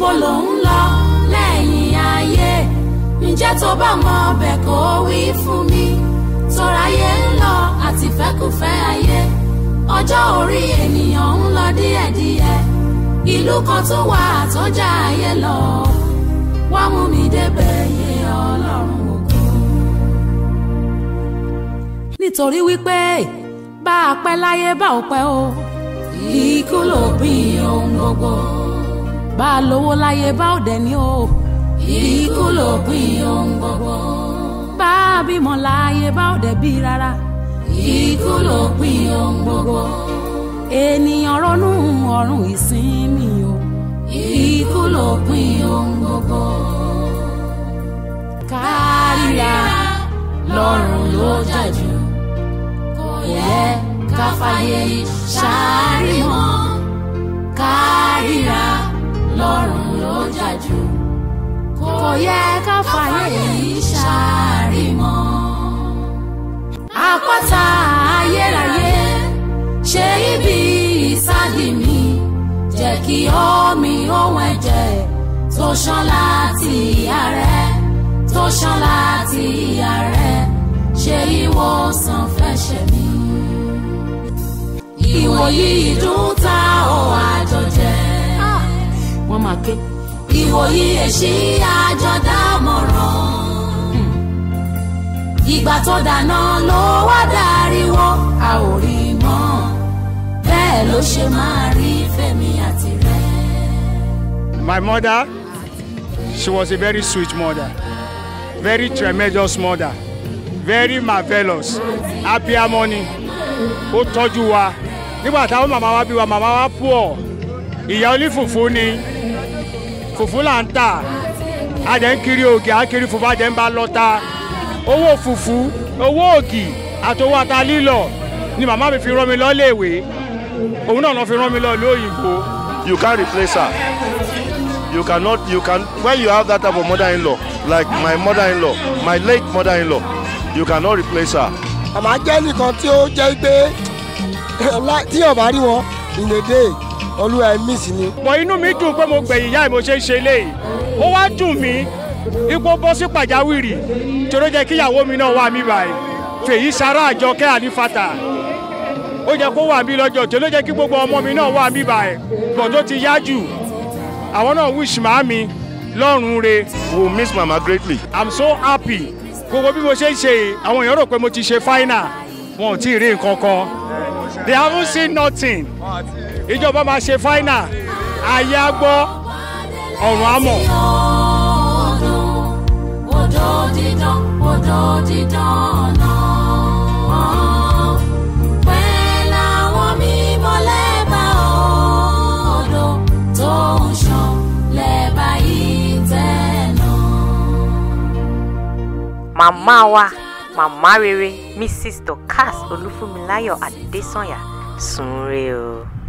níbo ló ń lọ lẹ́yìn ayé ǹjẹ́ tó bá mọ ọbẹ̀ kó wí fún mi tọ́ráyé ń lọ àti fẹ́kùfẹ́ ayé ọjọ́ orí ènìyàn ń lọ díẹ̀díẹ̀ ìlú kan tó wà tó já ayé lọ wá mú mi débẹ̀ yé ọlọ́run ògo. nítorí wípé bá a pẹ́ láyé bá ò pẹ́ o ikú ló pín ohun gbogbo bá a lówó láyé bá ò dẹ̀ ní o ikú ló pín ohun gbogbo bá a bímọ láyé bá ò dẹ̀ bí rárá ikú ló pín ohun gbogbo ènìyàn ronú ọ̀run ìsinmi o ikú ló pín ohun gbogbo kárìíra lọ́rùn ló jàjù kò yẹ ká fàyè ṣáárì mọ́ kárìíra lọ́rùn ló jàjù kò yẹ ká fàyè ṣáárì mọ́ àpáta ayérayé ṣe ibi ìsádi mi jẹ́ kí omi ohun ẹ̀jẹ̀ tó ṣàn láti ìyá rẹ tó ṣàn láti ìyá rẹ ṣe ìwòsàn fẹsẹ̀ mi. ìwòyí ìdún ta ò àjọjẹ. wọ́n máa ké. ìwòyí èsì àjọdámọ̀ràn. ìgbà tó dáná ló wá dáríwó a ò rí mọ́ bẹ́ẹ̀ ló ṣe máa rí fẹ́mi àti rẹ̀. My mother, she was a very sweet mother, very tremendous mother, very marvelous, abiyamọ ni, ó tọ́jú wa. Nígbà táwọn màmá wa bí wa, màmá wa poor, ìyá onífùfú ni, fùfú là ń tà, a jẹ́ ń kiri ògì, à ń kiri fùfú, a jẹ́ ń bá lọ́ta. Owó fùfú, owó ògì, àtowó ata lílọ̀ ni màmá mi fi rán mi lọ léèwé. Òun náà lọ fi rán mi lọ lóyìnbó. you can't replace her. You cannot, you can, when you have that type of mother-in-law, like my mother-in-law, my late mother-in-law, you cannot replace her. àmọ́ jẹ́ nìkan tí ó jẹ́ pé lá- tí ọba rí wọn ìlédè olúwa ẹ̀ mísì ni. bọ̀ inú mi dùn pé mo gbẹ̀yìn ìyá ẹ̀ mo ṣe ń ṣe léyìí ó wá dùn mí ipò bọ́ sí pàjáwìrì tí ó jẹ́ kí ìyàwó mi náà wà mí báyìí fèyí sara àjọ kẹ́ ànífàtà ó jẹ́ kó wà mí lọ́jọ́ tí ó jẹ́ kí gbogbo ọmọ mi náà wà mí báyìí bọ̀ tó ti yá jù àwọn náà wish màámi lọ́rùn re We will miss Mama greatly. i'm so happy gbogbo bí mo ṣe ń ṣe yìí, àwọn èèyàn rò pé mo ti ṣe final wọn ò tí ì rí nǹkan kan they haven't seen nothing ìjọba máa ṣe final ayé á gbọ́ ọ̀run á mọ̀. ọdún odò dídán odò dídán náà pẹ́ láwọn mímọ́ lẹ́bàá odò tó ń ṣàn lẹ́bàá yìí tẹ̀ náà. màmá wa màmá rere mrs dorcas olúfúnmiláyọ̀ adésànyà sùn re o.